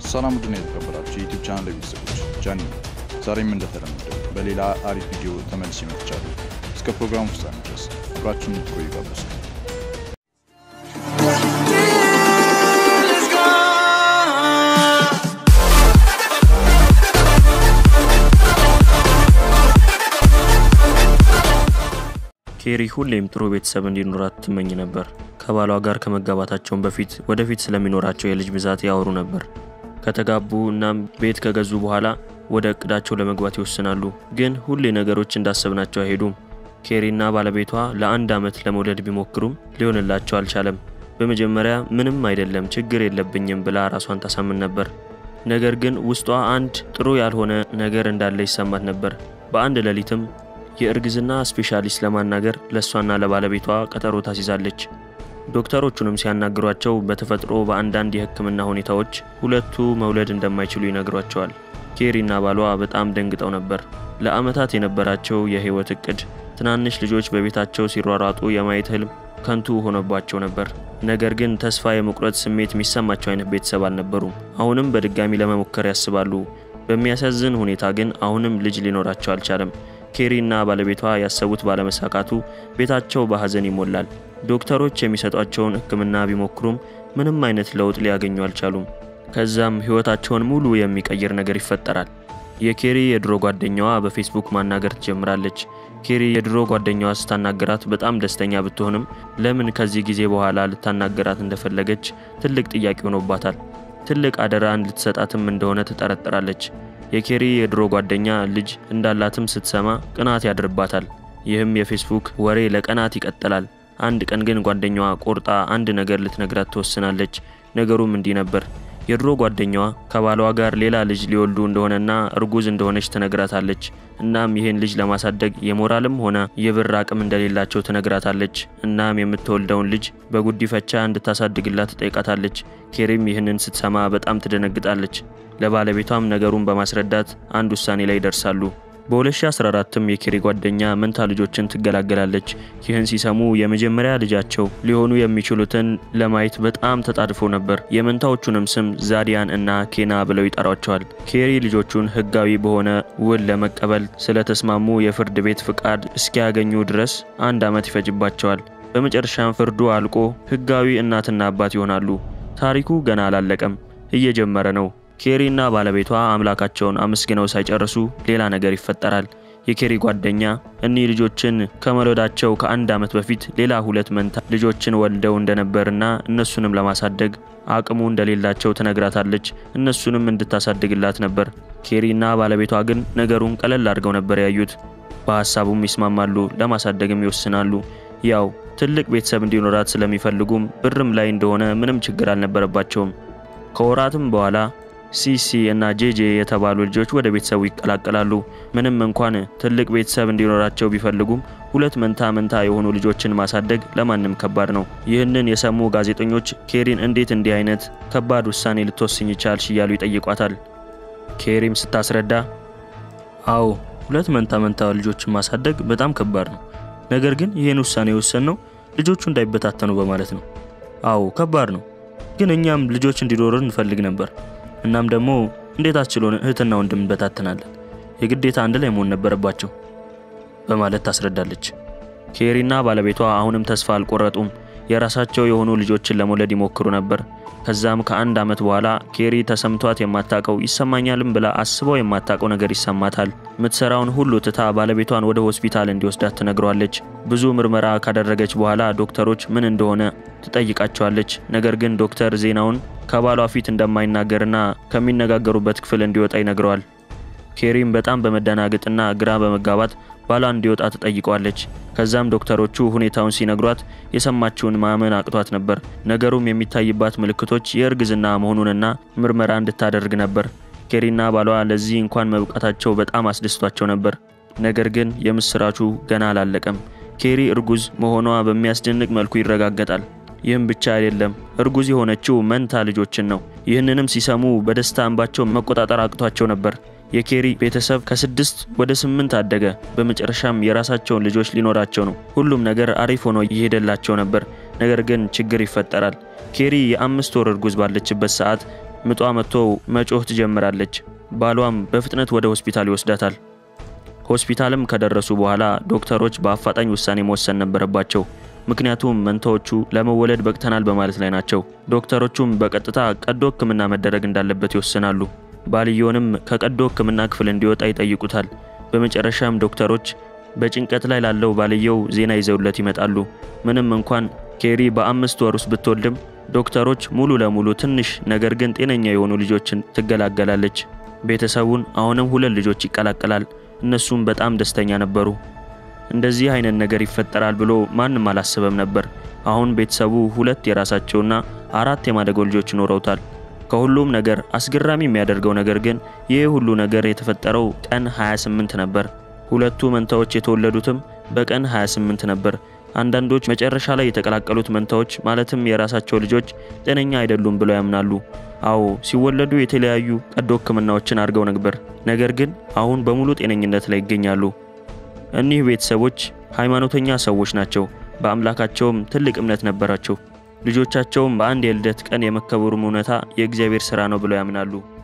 ሰላም ውድና የተከበራችሁ የዩቲዩብ ቻናል ቤተሰቦች ጃኒ ነኝ። ዛሬም እንደተለመደው በሌላ አሪፍ ቪዲዮ ተመልሼ መጥቻለሁ። እስከ ፕሮግራሙ ፍጻሜ ድረስ አብራችሁን እንድትቆዩ ጋበዝኩ። ኬሪ ሁሌም ጥሩ ቤተሰብ እንዲኖራት ትመኝ ነበር። ከባሏ ጋር ከመጋባታቸውን በፊት ወደፊት ስለሚኖራቸው የልጅ ብዛት ያወሩ ነበር። ከተጋቡ እናም ቤት ከገዙ በኋላ ወደ እቅዳቸው ለመግባት ይወስናሉ። ግን ሁሌ ነገሮች እንዳሰብናቸው አይሄዱም። ኬሪና ባለቤቷ ለአንድ ዓመት ለመውለድ ቢሞክሩም ሊሆንላቸው አልቻለም። በመጀመሪያ ምንም አይደለም ችግር የለብኝም ብላ ራሷን ታሳምን ነበር። ነገር ግን ውስጧ አንድ ጥሩ ያልሆነ ነገር እንዳለ ይሰማት ነበር። በአንድ ሌሊትም የእርግዝና ስፔሻሊስት ለማናገር ለእሷና ለባለቤቷ ቀጠሮ ታስይዛለች። ዶክተሮቹንም ሲያናግሯቸው በተፈጥሮ በአንዳንድ የሕክምና ሁኔታዎች ሁለቱ መውለድ እንደማይችሉ ይነግሯቸዋል። ኬሪና ባሏ በጣም ደንግጠው ነበር። ለዓመታት የነበራቸው የህይወት እቅድ ትናንሽ ልጆች በቤታቸው ሲሯሯጡ የማየት ህልም ከንቱ ሆኖባቸው ነበር። ነገር ግን ተስፋ የመቁረጥ ስሜት የሚሰማቸው አይነት ቤተሰብ አልነበሩም። አሁንም በድጋሚ ለመሞከር ያስባሉ። በሚያሳዝን ሁኔታ ግን አሁንም ልጅ ሊኖራቸው አልቻለም። ኬሪና ባለቤቷ ያሰቡት ባለመሳካቱ ቤታቸው በሐዘን ይሞላል። ዶክተሮች የሚሰጧቸውን ሕክምና ቢሞክሩም ምንም አይነት ለውጥ ሊያገኙ አልቻሉም። ከዛም ህይወታቸውን ሙሉ የሚቀይር ነገር ይፈጠራል። የኬሪ የድሮ ጓደኛዋ በፌስቡክ ማናገር ትጀምራለች። ኬሪ የድሮ ጓደኛዋ ስታናገራት በጣም ደስተኛ ብትሆንም ለምን ከዚህ ጊዜ በኋላ ልታናገራት እንደፈለገች ትልቅ ጥያቄ ሆኖባታል። ትልቅ አደራ ልትሰጣትም እንደሆነ ትጠረጥራለች። የኬሪ የድሮ ጓደኛ ልጅ እንዳላትም ስትሰማ ቅናት ያድርባታል። ይህም የፌስቡክ ወሬ ለቀናት ይቀጥላል። አንድ ቀን ግን ጓደኛዋ ቆርጣ አንድ ነገር ልትነግራት ትወስናለች። ነገሩም እንዲህ ነበር። የድሮ ጓደኛዋ ከባሏ ጋር ሌላ ልጅ ሊወልዱ እንደሆነና እርጉዝ እንደሆነች ትነግራታለች። እናም ይህን ልጅ ለማሳደግ የሞራልም ሆነ የብር አቅም እንደሌላቸው ትነግራታለች። እናም የምትወልደውን ልጅ በጉዲፈቻ እንድታሳድግላት ትጠይቃታለች። ኬሪም ይህንን ስትሰማ በጣም ትደነግጣለች። ለባለቤቷም ነገሩን በማስረዳት አንድ ውሳኔ ላይ ይደርሳሉ። በ2014ም የኬሪ ጓደኛ መንታ ልጆችን ትገላገላለች። ይህን ሲሰሙ የመጀመሪያ ልጃቸው ሊሆኑ የሚችሉትን ለማየት በጣም ተጣድፈው ነበር። የመንታዎቹንም ስም ዛዲያን እና ኬና ብለው ይጠሯቸዋል። ኬሪ ልጆቹን ሕጋዊ በሆነ ውል ለመቀበል ስለተስማሙ የፍርድ ቤት ፍቃድ እስኪያገኙ ድረስ አንድ ዓመት ይፈጅባቸዋል። በመጨረሻም ፍርዱ አልቆ ሕጋዊ እናትና አባት ይሆናሉ። ታሪኩ ገና አላለቀም፣ እየጀመረ ነው። ኬሪና ባለቤቷ አምላካቸውን አመስግነው ሳይጨርሱ ሌላ ነገር ይፈጠራል። የኬሪ ጓደኛ እኒህ ልጆችን ከመውለዳቸው ከአንድ ዓመት በፊት ሌላ ሁለት መንታ ልጆችን ወልደው እንደነበርና እነሱንም ለማሳደግ አቅሙ እንደሌላቸው ትነግራታለች። እነሱንም እንድታሳድግላት ነበር። ኬሪና ባለቤቷ ግን ነገሩን ቀለል አድርገው ነበር ያዩት። በሀሳቡም ይስማማሉ፣ ለማሳደግም ይወስናሉ። ያው ትልቅ ቤተሰብ እንዲኖራት ስለሚፈልጉም ብርም ላይ እንደሆነ ምንም ችግር አልነበረባቸውም። ከወራትም በኋላ ሲሲ እና ጄጄ የተባሉ ልጆች ወደ ቤተሰቡ ይቀላቀላሉ። ምንም እንኳን ትልቅ ቤተሰብ እንዲኖራቸው ቢፈልጉም ሁለት መንታ መንታ የሆኑ ልጆችን ማሳደግ ለማንም ከባድ ነው። ይህንን የሰሙ ጋዜጠኞች ኬሪን እንዴት እንዲህ አይነት ከባድ ውሳኔ ልትወስኝ ይቻልሽ እያሉ ይጠይቋታል። ኬሪም ስታስረዳ አዎ ሁለት መንታ መንታ ልጆችን ማሳደግ በጣም ከባድ ነው። ነገር ግን ይህን ውሳኔ የወሰንነው ልጆቹ እንዳይበታተኑ በማለት ነው። አዎ ከባድ ነው፣ ግን እኛም ልጆች እንዲኖሩን እንፈልግ ነበር እናም ደግሞ እንዴት አስችሎን እህትና ወንድም እንበታተናለን? የግዴታ አንድ ላይ መሆን ነበረባቸው በማለት ታስረዳለች። ኬሪና ባለቤቷ አሁንም ተስፋ አልቆረጡም። የራሳቸው የሆኑ ልጆችን ለመውለድ ይሞክሩ ነበር። ከዛም ከአንድ ዓመት በኋላ ኬሪ ተሰምቷት የማታቀው ይሰማኛልም ብላ አስበው የማታቀው ነገር ይሰማታል። የምትሰራውን ሁሉ ትታ ባለቤቷን ወደ ሆስፒታል እንዲወስዳት ትነግሯለች። ብዙ ምርመራ ካደረገች በኋላ ዶክተሮች ምን እንደሆነ ትጠይቃቸዋለች። ነገር ግን ዶክተር ዜናውን ከባሏ ፊት እንደማይናገርና ከሚነጋገሩበት ክፍል እንዲወጣ ይነግረዋል። ኬሪም በጣም በመደናገጥና ግራ በመጋባት ባሏ እንዲወጣ ትጠይቀዋለች። ከዛም ዶክተሮቹ ሁኔታውን ሲነግሯት የሰማችውን ማመን አቅቷት ነበር። ነገሩም የሚታይባት ምልክቶች የእርግዝና መሆኑንና ምርመራ እንድታደርግ ነበር። ኬሪና ባሏ ለዚህ እንኳን መብቃታቸው በጣም አስደስቷቸው ነበር። ነገር ግን የምስራቹ ገና አላለቀም። ኬሪ እርጉዝ መሆኗ በሚያስደንቅ መልኩ ይረጋገጣል። ይህም ብቻ አይደለም፣ እርጉዝ የሆነችው መንታ ልጆችን ነው። ይህንንም ሲሰሙ በደስታ እንባቸው መቆጣጠር አቅቷቸው ነበር። የኬሪ ቤተሰብ ከስድስት ወደ ስምንት አደገ። በመጨረሻም የራሳቸውን ልጆች ሊኖራቸው ነው። ሁሉም ነገር አሪፍ ሆኖ እየሄደላቸው ነበር። ነገር ግን ችግር ይፈጠራል። ኬሪ የአምስት ወር እርጉዝ ባለችበት ሰዓት ምጧ መጥቶ መጮህ ትጀምራለች። ባሏም በፍጥነት ወደ ሆስፒታል ይወስዳታል። ሆስፒታልም ከደረሱ በኋላ ዶክተሮች በአፋጣኝ ውሳኔ መወሰን ነበረባቸው። ምክንያቱም መንታዎቹ ለመወለድ በቅተናል በማለት ላይ ናቸው። ዶክተሮቹም በቀጥታ ቀዶ ሕክምና መደረግ እንዳለበት ይወስናሉ። ባልየውንም ከቀዶ ሕክምና ክፍል እንዲወጣ ይጠይቁታል። በመጨረሻም ዶክተሮች በጭንቀት ላይ ላለው ባልየው ዜና ይዘውለት ይመጣሉ። ምንም እንኳን ኬሪ በአምስት ወር ውስጥ ብትወልድም ዶክተሮች ሙሉ ለሙሉ ትንሽ ነገር ግን ጤነኛ የሆኑ ልጆችን ትገላገላለች። ቤተሰቡን አሁንም ሁለት ልጆች ይቀላቀላል። እነሱም በጣም ደስተኛ ነበሩ። እንደዚህ አይነት ነገር ይፈጠራል ብሎ ማንም አላሰበም ነበር። አሁን ቤተሰቡ ሁለት የራሳቸውና አራት የማደጎ ልጆች ይኖረውታል። ከሁሉም ነገር አስገራሚ የሚያደርገው ነገር ግን ይህ ሁሉ ነገር የተፈጠረው ቀን 28 ነበር። ሁለቱ መንታዎች የተወለዱትም በቀን 28 ነበር። አንዳንዶች መጨረሻ ላይ የተቀላቀሉት መንታዎች ማለትም የራሳቸው ልጆች ጤነኛ አይደሉም ብለው ያምናሉ። አዎ ሲወለዱ የተለያዩ ቀዶ ሕክምናዎችን አድርገው ነበር። ነገር ግን አሁን በሙሉ ጤነኝነት ላይ ይገኛሉ። እኒህ ቤተሰቦች ሃይማኖተኛ ሰዎች ናቸው። በአምላካቸውም ትልቅ እምነት ነበራቸው። ልጆቻቸውም በአንድ የልደት ቀን የመከበሩም እውነታ የእግዚአብሔር ሥራ ነው ብለው ያምናሉ።